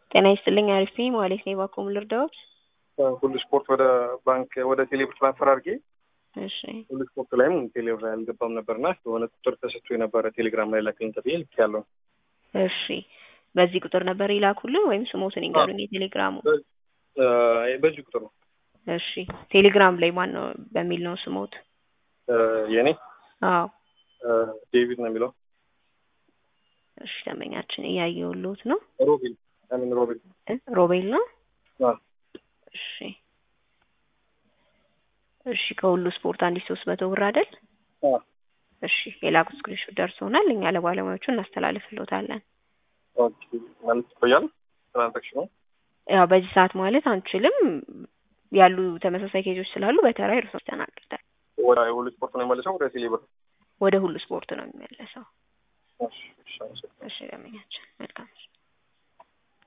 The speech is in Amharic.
ጤና ይስጥልኝ አሪፍ ነኝ ማለት ነው። እባክዎ ምን ልርዳዎት? ሁሉ ስፖርት ወደ ባንክ ወደ ቴሌብር ትራንስፈር አድርጌ እሺ ሁሉ ስፖርት ላይም ቴሌብር ላይ አልገባም ነበርና የሆነ ቁጥር ተሰጥቶ የነበረ ቴሌግራም ላይ ላክልኝ ተብዬ ልኬያለሁ። እሺ በዚህ ቁጥር ነበር ይላኩልን ወይም ስሞትን ይንገሩኝ የቴሌግራሙ? እ በዚህ ቁጥር ነው እሺ ቴሌግራም ላይ ማን ነው በሚል ነው ስሞት? እ የኔ አዎ እ ዴቪድ ነው የሚለው እሺ ደንበኛችን እያየሁልዎት ነው። ሮቤል አሚን ሮቤል እ ሮቤል ነው። አዎ እሺ እሺ ከሁሉ ስፖርት አንድ ሺህ ሶስት መቶ ብር አይደል? አዎ እሺ የላኩት ስክሪንሾት ደርሶናል። እኛ ለባለሙያዎቹ እናስተላልፍልዎታለን። ኦኬ ማለት ይቆያል ትራንዛክሽኑ ያው በዚህ ሰዓት ማለት አንችልም። ያሉ ተመሳሳይ ኬዞች ስላሉ በተራ እርሶ ይስተናግዳል። ወደ ሁሉ ስፖርት ነው የመለሰው ወደ ቴሌብር ወደ ሁሉ ስፖርት ነው የሚመለሰው። እሺ እሺ አመሰግናለሁ። እሺ ደንበኛችን መልካም